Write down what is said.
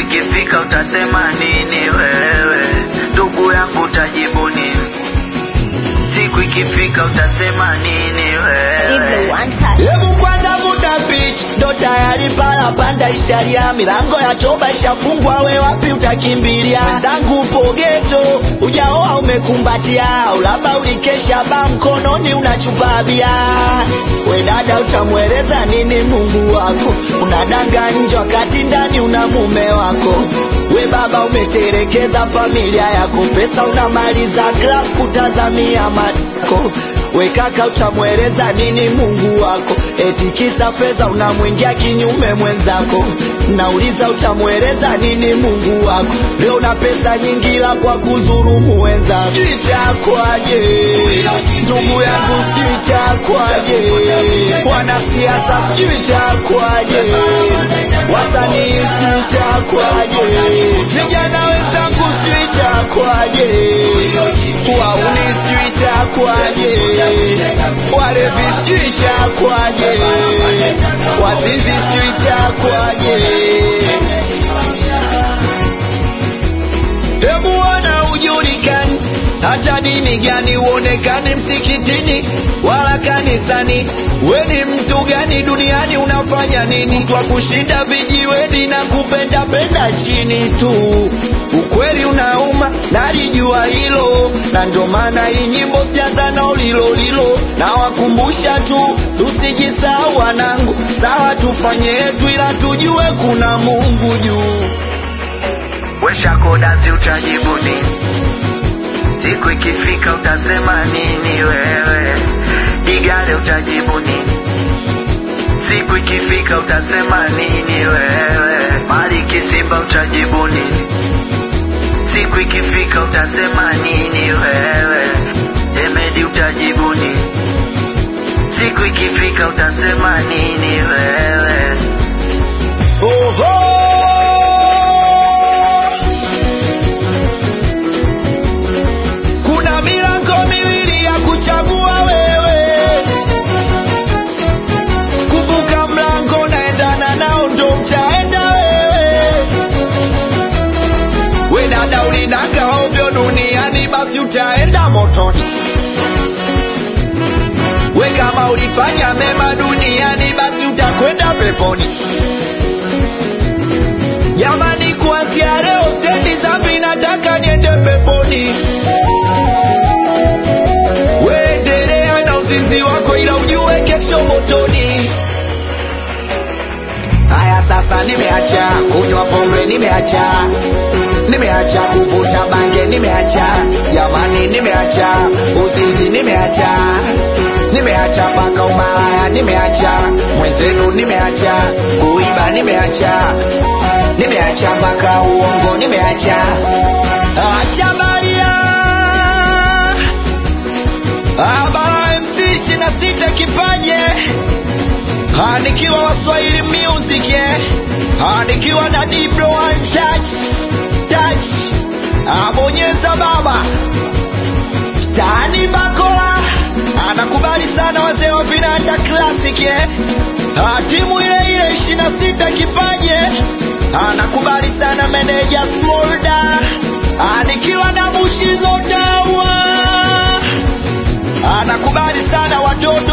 ikifika utasema nini wewe? Ndugu yangu utajibu nini? Siku ikifika utasema nini Iblo wewe? one touch. Hebu kwanza vuta pitch, ndo tayari pala panda isharia, milango ya toba ishafungwa, we wapi utakimbilia? Zangu upo geto, ujaoa umekumbatia, au labda ulikesha ba mkononi unachupa bia. We dada, utamweleza nini Mungu wako? Unadanga nje wakati ndani una mume wako. We baba, umeterekeza familia yako, pesa unamaliza club kutazamia matako we kaka utamweleza nini Mungu wako? Eti kisa fedha unamwingia kinyume mwenzako. Nauliza utamweleza nini Mungu wako? Leo na pesa nyingi la kwa kuzurumu wenzako. Sijui itakwaje ndugu yangu, sijui itakwaje wanasiasa, sijui itakwaje wasanii, sijui itakwaje vijana wenzangu, sijui itakwaje wauni, sijui itakwaje walevi, sijui itakwaje wazinzi, sijui itakwaje Hebu ona ujulikani, hata dini gani uonekani msikitini wala kanisani. We ni mtu gani duniani? Unafanya nini? Mtu wa kushinda vijiweni na kupenda penda chini tu. Ukweli unauma, nalijua hilo, na ndio maana hii nyimbo sijaza na lilo lilo. Nawakumbusha tu tusijisahau wanangu, sawa tufanye yetu, ila tujue kuna Mungu juu. Wesha kodazi utajibu nini? Siku ikifika utasema nini wewe? Digale utajibu nini? Siku ikifika utasema nini wewe? Mali kisimba utajibu nini? Siku ikifika utasema nini wewe? Emedi utajibu nini? Siku ikifika utasema nini wewe? Oho! Kuna milango miwili ya kuchagua wewe. Kumbuka mlango naendana nao ndo utaenda wewe. We dada ulinaka ovyo duniani basi utaenda motoni. We kama ulifanya mema duniani basi utakwenda peponi. Jamani, kuanzia leo stendi zambi nataka niende peponi. Weendelea na uzinzi wako, ila ujue kesho motoni. Haya, sasa nimeacha kunywa pombe, nimeacha nimeacha kuvuta bange, nimeacha jamani, nimeacha uzinzi, nimeacha nimeacha mpaka umalaya, nimeacha mwenzenu, nimeacha kuiba, nimeacha nimeacha mpaka uongo, nimeacha acha Maria Abara MC ishirini na sita kipaje Ah, nikiwa Waswahili music eh. Ah, nikiwa na Diblo one touch touch Ah, bonyeza baba Stani Bakola anakubali sana wazee wa vinanda classic eh. Ah, timu ile ile ishirini na sita kipaje anakubali sana meneja Smolda Ah, nikiwa na Bushizo Tawa anakubali sana watoto